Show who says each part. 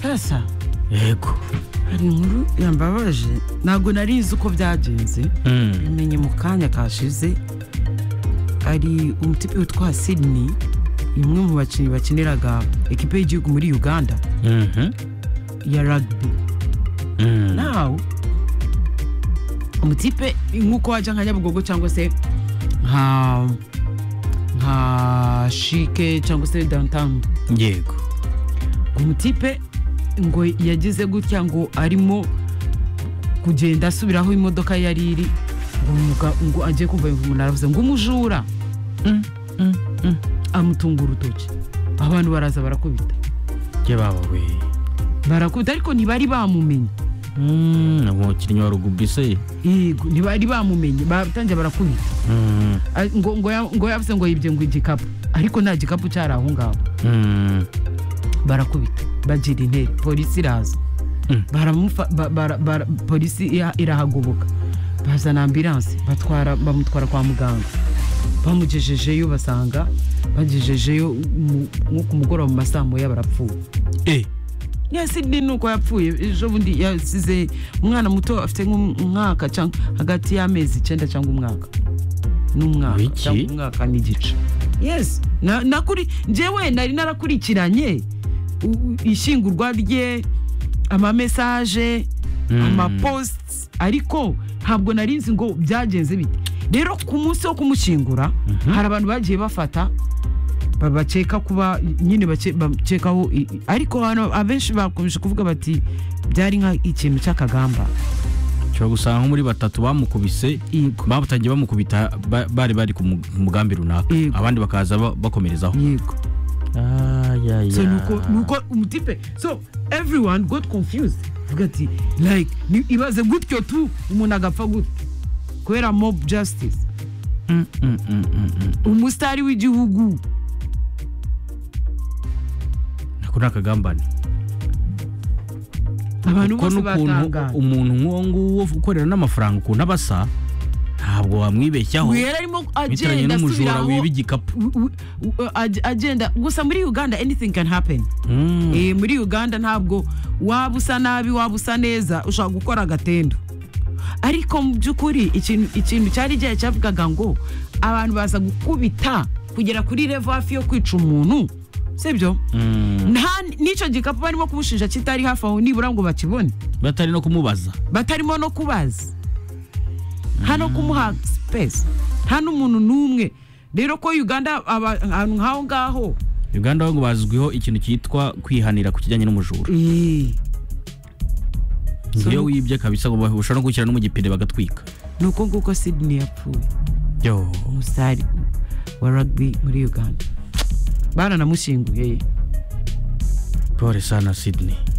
Speaker 1: Nyamwasa
Speaker 2: yego
Speaker 1: hari inkuru yambabaje ntabwo nari nzi uko byagenze bimenye mu kanya kashize hari umutipe witwa sidini ni umwe mu bakinnyi bakiniraga ekipe y'igihugu muri uganda ya rugby nawe umutipe nk'uko wajya nka nyabugogo cyangwa se nka nka shike cyangwa se downtown
Speaker 2: yego
Speaker 1: umutipe ngo yagize gutya ngo arimo kugenda asubira aho imodoka yari iri ngo muga- ngo agiye kumva yumva umuntu aravuze ngo umujura amutunga urutoki abantu baraza barakubita
Speaker 2: yababa we
Speaker 1: barakubita ariko ntibari bamumenye
Speaker 2: umukinnyi wa rugubi se
Speaker 1: yego ntibari bamumenye batangiye barakubita
Speaker 2: Mm,
Speaker 1: Ah, ngo ngo ya- ngo yavuze ngo yibye ngo igikapu ariko nta gikapu cyari aho ngaho
Speaker 2: mm,
Speaker 1: barakubita bagira intera polisi iraza
Speaker 2: Mm.
Speaker 1: baramufa ba- bara- bara- polisi ira- irahagoboka bazana ambiranse batwara bamutwara kwa muganga bamugejejeyo basanga bagejejeyo mu- nko ku mugoroba mu masaa moya barapfuye
Speaker 2: eh,
Speaker 1: yasidi ni uko yapfuye ejo bundi yasize umwana muto afite nk'umwaka cyangwa hagati y'amezi icyenda cyangwa umwaka n'umwaka
Speaker 2: Wiki?
Speaker 1: cyangwa umwaka n'igice yes na- nakuri njyewe nari narakurikiranye u- u- ishyingurwa rye amamesaje
Speaker 2: Mm.
Speaker 1: amapositi ariko ntabwo nari nzi ngo byagenze bite rero ku munsi wo kumushyingura hari abantu bagiye bafata ba- bakeka kuba nyine bake- bakekaho i- i- ariko hano abenshi bakomeje kuvuga bati byari nka ikintu cy'akagamba
Speaker 2: ushobora gusanga nko muri batatu bamukubise
Speaker 1: yego
Speaker 2: batangiye bamukubita ba- bari bari ku mu- ku mugambi runaka
Speaker 1: Yego.
Speaker 2: abandi bakaza ba- bakomerezaho
Speaker 1: yego so nuko nuko umutipe so everyone got confused avuga ati like ni- ibaze gutyo tu umuntu agapfa gutyo kubera mob justice
Speaker 2: Mm, mm, mm, mm, mm.
Speaker 1: umusitari w'igihugu
Speaker 2: ako ni akagambane
Speaker 1: abantu
Speaker 2: kuko
Speaker 1: bose
Speaker 2: n'ukuntu
Speaker 1: batangara
Speaker 2: umuntu nk'uwo nguwo ukorera n'amafaranga ukuntu aba asa ntabwo wamwibeshyaho
Speaker 1: wera arimo
Speaker 2: bitaranye
Speaker 1: agenda
Speaker 2: n'umujura
Speaker 1: asubiraho
Speaker 2: wiba igikapu
Speaker 1: u- u- u- ag- agenda gusa muri uganda anything can happen
Speaker 2: Mm,
Speaker 1: Eh, muri uganda ntabwo waba usa nabi waba usa neza ushobora gukora agatendo ariko mu by'ukuri ikintu ikintu cyari igihe cyavugaga ngo abantu baza gukubita kugera kuri revo hafi yo kwica umuntu sibyo
Speaker 2: mm.
Speaker 1: nta n'icyo gikapu barimo kumushinja kitari hafi aho nibura ngo bakibone
Speaker 2: batari no kumubaza
Speaker 1: batarimo no kubaza nta no kumuha sipesi nta n'umuntu n'umwe rero ko uganda aba- ahantu nk'aho ngaho
Speaker 2: uganda bo ngo bazwiho ikintu cyitwa kwihanira ku kijyanye n'umujura
Speaker 1: eh, So-
Speaker 2: iyo wibye kabisa ngo ushobora no gushyira no mu gipine bagatwika
Speaker 1: ni uko nguko sidini yapfuye
Speaker 2: yo
Speaker 1: umusitari wa rugby muri uganda baranamushyinguye
Speaker 2: pole sana sidney